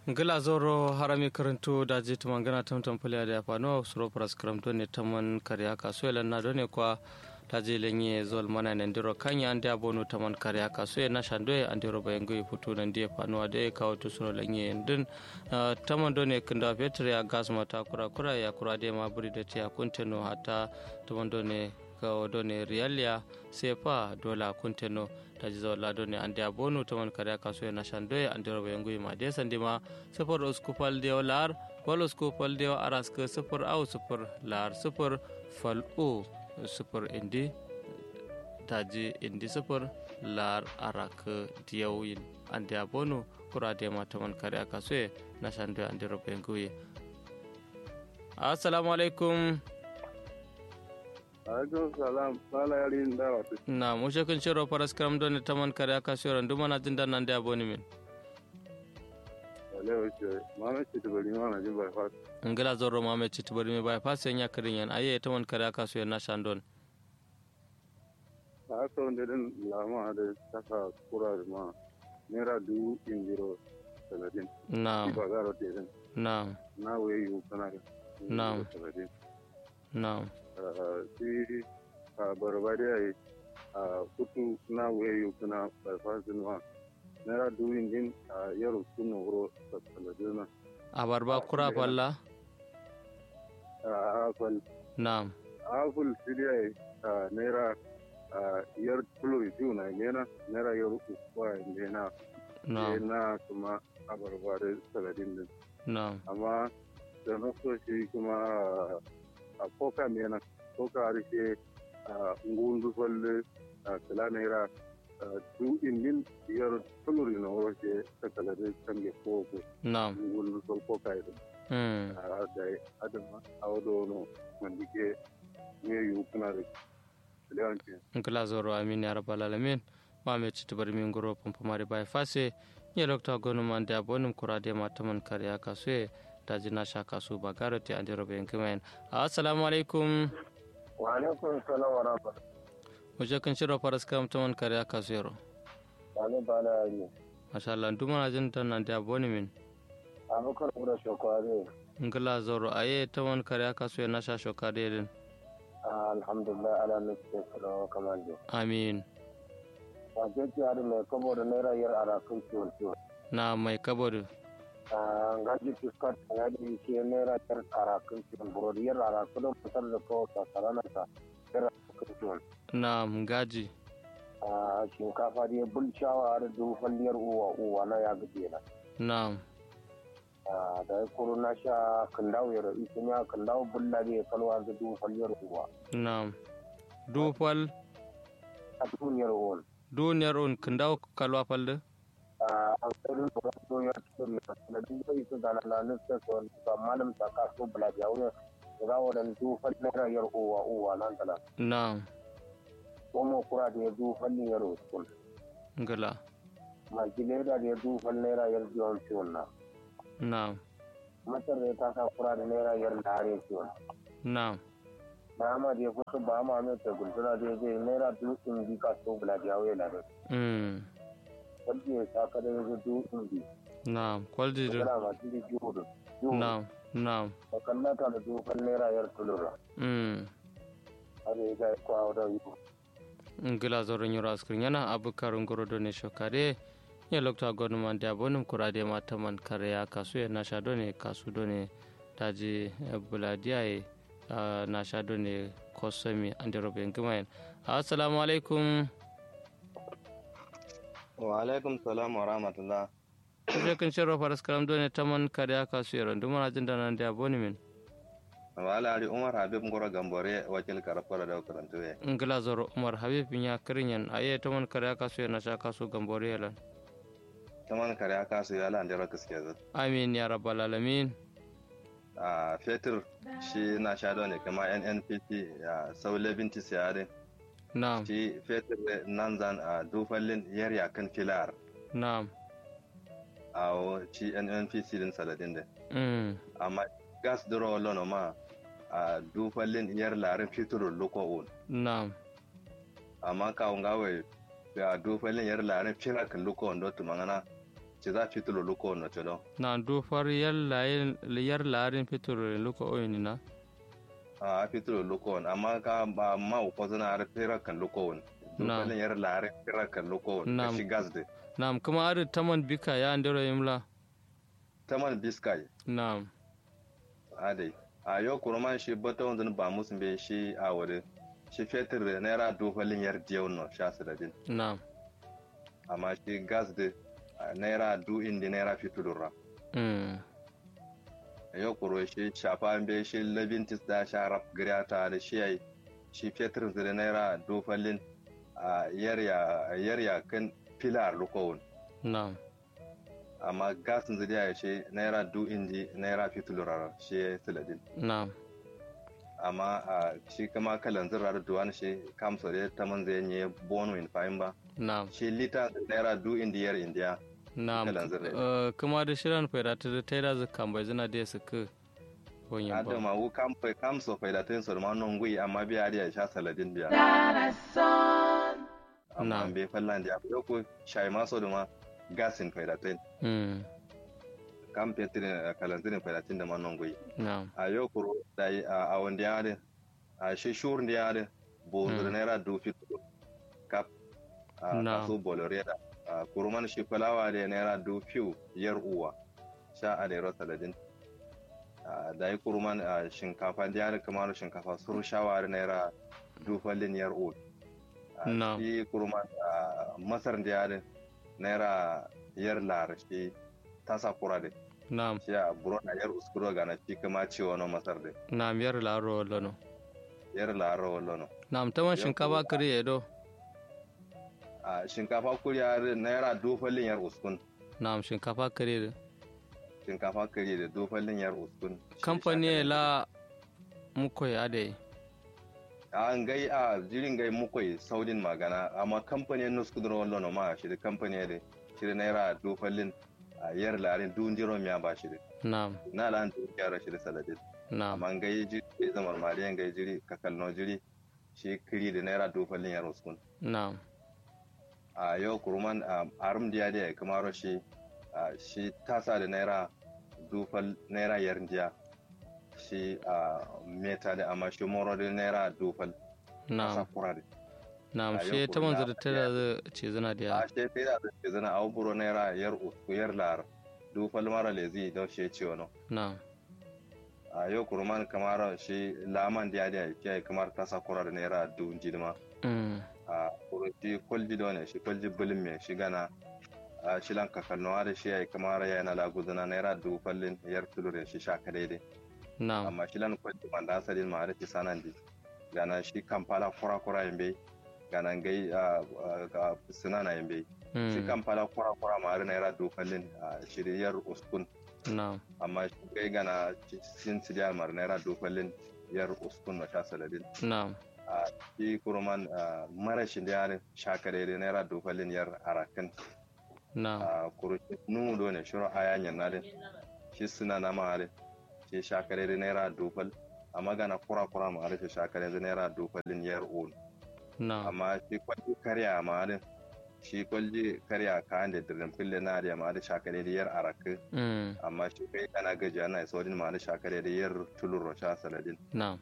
gila zoro harami karanto da je tuman gana tamtam pulya da fano suro pras karamto ne taman karya kaso elan na done kwa ta je lenye zol mana ne ndiro kanya ande abonu taman karya kaso na shando ande roba yengo futu nan die fano ade kawo to suro lenye ndin taman done kinda petre ya gas mata kura kura ya kura de ma buri da tiya kunteno hata taman done kawo done rialia sefa dola kunteno taji zawla done ande abonu taman karya kaso na shando ande roba yengo ma de sandima sifar uskupal de lar wal uskupal de aras ke sifar au sifar lar sifar fal o sifar indi taji indi sifar lar arak diyawin ande abonu kura de ma taman karya kaso na shando ande roba yengo assalamu alaikum alaikum salam sala yari da wata na mu shekin shiro faras karam don taman kare aka shiro nduma na jin nan da aboni min wale wace mama ce ta bari mana jin bypass ngila zorro ma me citu bari me bypass yan yakarin yan aye taman kare aka shiro na shandon ta haka wanda din lama da saka kura da ma naira dubu injiro talatin na ba gara te din na na waye yi kana da Na'am. talatin na si a barbari a yi a kutu na waye yi kana bypass din ma naira dubu injin a yaro kuna wuro talatin na abarba kura falla a hafal na apple siriya a naira a yar tulo biyu na gena naira yar uku kwa gena na na kuma abarba da saladin din na amma da na so shi kuma a koka mena koka harshe a ngundu falle a kala naira du indin yar tulo na wace ta saladin kan ge koko na ngundu fal koka idan mm a da adama a wado no mandike ne yu kuna da lewanci ngila zorro amin ya rabbal alamin ma me citu bari min goro pompo mari bypass ye doctor gonu man da abonum kura de ma taman kare aka so taji na sha kasu ba garo te ande robe yankimen assalamu alaikum wa alaikum salam wa rahmatullahi Wajen kan shirya faras kam ta man kare aka zero. wani ba na yi Masha Allah, duk mana jin tan nan da boni min. abokar kura shokwari Ngila zoro aye ta man kare aka so na sha shoka da din. alhamdulillah ala nufi kula kamar da Amin. a jeji hari mai kabo da naira yar ara kan ciwon ciwon Na mai kabodu. a gaji fiskar ya ji shi naira yar ara kan ciwon burodi yar ara kudin fitar da kawo sasarana ta yar ara kan ciwon Na gaji. a shinkafa da ya bulcawa har dubu falliyar uwa uwa na ya gaje na Na Ah, da ya kuro na sha kandawo ya rabi sun ya kandawo bulla da ya kalwa da dubu falliyar uwa na. Dufal a duniyar uwan duniyar un kindaw kalwa falde. a tsarin da wasu ya cikin da duk zai su gana na nufin su wani ba malam ta kaso bula da yawon da za wa da dubu falliyar yar uwa uwa nan tala Na kuma kura da ya dubu falliyar uwa ngila. ma gile da ya dubu falliyar yar jiwon ciwon na Na masar da ya kasa kura da naira yar da hare ciwon na ba ma da ya fito ba ma mai ta gultuna da ya zai naira dubu in bi kaso bula da yawon da mm wanda ya saka da ya zo dubu in bi na kwaldi da kana masu da jiwo da jiwo na na da kallata da dubu naira yar tulura mm har ya ga kwawo da yi ngila zoro nyoro askrin yana abukar ngoro done shokare ya lokta gonu man da bonum kurade mata man kare ya kasu ya nasha done kasu done taji buladiya ya nasha done kosomi ande robe ngmayen assalamu alaikum wa alaikum salam wa rahmatullah kuje kan shiro faras karam done taman kare ya kasu ya randu mana jin nan da boni min wala ari umar habib ngoro gambore wakil karafara da karantu we ngila zoro umar habib nya kirinyan aye taman kare ya kasu ya nasha kasu gambore yalan taman kare aka su yala andira kaske zat amin ya rabbal alamin a fetur shi na sha ne kama nnpt ya saule binti siyade na'am shi fetur nan zan a dufallin yarya kan filar na'am a wo shi nnpc din saladin da mm amma gas duro lono ma a dufallin yar larin fitur loko un na'am amma kawun gawai ga dufallin yar larin firar kan loko wando tumangana ci za fitulo luko no to do na do far yar layin yar larin fitur luko oyini na a fitulo luko amma ka ba ma ko zana har fira kan luko Na'am. dukalin yar lare fira kan luko Na'am. shi gas de na'am kuma adu taman bika ya andero yimla taman biskai na'am adai a yau kurman shi bata wanzan ba musu bai shi a wuri shi fetur da naira dukalin yar diyau no sha su da din na'am amma shi gas de a naira du indi naira fitulura mm yau kuro shi shafa bai shi labintis da sha rap ta da shi yayi shi fetur da naira dukalin a yarya kan filar lukowun na'am amma gasin zai ya ce naira du indi naira fitulura shi ya yi siladin na'am amma a shi kama kalan zirar duwan shi kamsa da ta man zai yi bono in fahim ba na'am shi lita naira du indiyar indiya na'am Kalan zirre. Eh, kuma da shirin faida ta ta da zakan bai zina da su ka bonyin ba adama wu kamfa kamsa faidatin su ma non gui amma biya da ya sha saladin biya amma Na'am. an bai fallan da ya ko shai maso da ma gasin faidatin mm kam petirin kalan zirin faidatin da ma non gui na'am a yau kuro da yi a wanda ya da a shi shur da ya da bonzur Mm. naira du fitu kap a Na. kaso bolore da a kuruman shi fulawa da naira du fiu yar uwa sha a da yaro saladin a da yi kuruman a shinkafa da ya da kamar shinkafa sur shawari naira du fallin yar uwa a Na. shi kuruman a masar da ya da naira yar lar shi tasa kura da na'am shi a burona yar uskuro gana shi kama ciwo na masar da na'am yar laro lano yar laro wallo na'am taman Yau shinkafa kuma- kare ya do a shinkafa kuriya naira dofallin yar uskun na'am shinkafa kare da shinkafa kare da dofallin yar uskun Shi kamfani shakare. la muko ya da an gai a jirin gai mukwai saudin magana amma kamfani nus kudura wallo no ma shi da kamfani da shi da naira dofallin a yar larin dun jiro miya ba shi da na'am na lan dun yara shi da saladin na'am amma an gai jiri gai zamar mariyan gai jiri kakalno jiri shi kiri da naira dofallin yar uskun na'am a yau kuruman a arum diya da ya kamaro shi a shi tasa da naira dufal naira yar diya shi a meta da amma shi moro da naira dufal tasa na'am kura da na'am a shi yau taman kuma zata ta da ce zana da ya a shi sai da ke zana a buro naira yar usku yar lar dufal mara lezi don shi ce wani na'am a yau kuruman kamar shi laman diya da ya kamar tasa kura da naira dun jidima mm a shi kwalji da wani shi kwalji bulin mai shi gana a shilan kakalnuwa da shi ya yi kamar ya na laguzuna naira dubu fallin yar tulurin shi sha daidai na'am amma shilan kwalji wanda asalin ma da shi sanan di gana shi kampala kura kura yin bai gana gai a sinana yin bai shi mm kampala kura kura ma da naira dubu fallin a shiriyar uskun na'am amma shi gai gana sin sidiyar mar naira dubu fallin yar uskun na sha saladin na'am a shi kurman marashin da yarin shakare da naira dofalin yar arakan na'am a kurushi numu do ne shiro aya nyanna de shi suna na ma de shi shakare da naira dofal a magana kura kura ma de shi shakare da naira dofalin yar on na'am amma shi kwalli karya ma de shi kwalli karya ka da dirin fille na da ma de shakare da yar arakan mm amma shi kai kana gaji ana saudin ma de shakare da yar tulur sha saladin na'am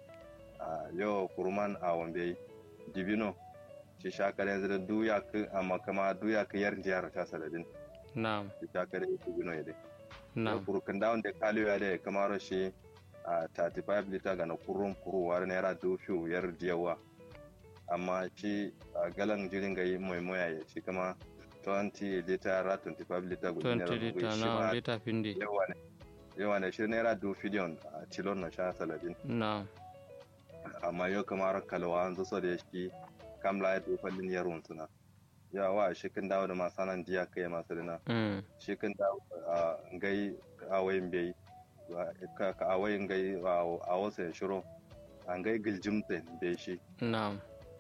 a yau kurman a wambe dibino shi shakare zira duya ka amma kama duya ka yar jihar ta saladin na'am shi shakare dibino ya dai yau na'am kurkan dawon da kaliyo ya dai kamar shi a 35 liter ga na kurun kuruwar naira dufiyu yar diyawa amma shi a galan jirin ga yi mai moya ya shi kama 20 liter ra 25 liter guda 20 liter na liter findi yawa ne yawa ne shi naira dufiyon a tilon na sha saladin na'am amma yau kamar kalwa an zo da shi kam la ya fallin yaron suna ya wa shi kan dawo da masanan jiya kai masu dina mm shi kan dawo a gai a wayin bai ka ka a wayin gai a wasu ya shiro an gai giljim din bai shi na'am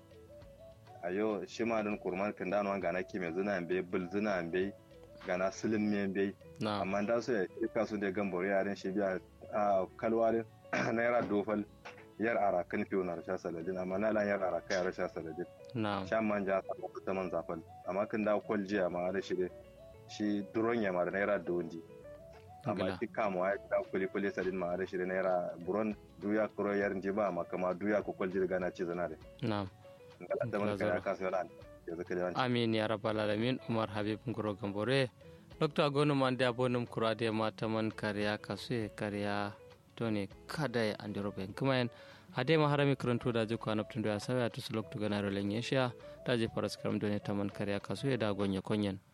a yau shi ma din kurman kan dawo ga na kime zina bai bul zina bai ga na silin me bai na'am amma da su ya kika su da gambaro yaran shi biya a kalwa din naira dofal yar arakan fiyo na rasha saladin amma na lan yar araka ya rasha saladin na'am shan manja a ta man zafal amma kan da kwal jiya ma da shi shi duron ya mara naira dundi amma shi kama ya ta kuli kuli sadin ma da shi da naira buron duya kuro yar jiba ma kama duya ko kwalji daga na ci zana da na'am ngala da man kaya kasu yana ya zaka da amin ya rabbal alamin umar habib ngoro gambore dr gonu man da bonum kurade mata man kariya kasu kariya tone kada ya andiro ben kuma en ade ma harami karanto da je kwana tun da ya sawa to sulok to ganaro lenye sha da je paras karam done taman kariya kasu ya da gonye konyen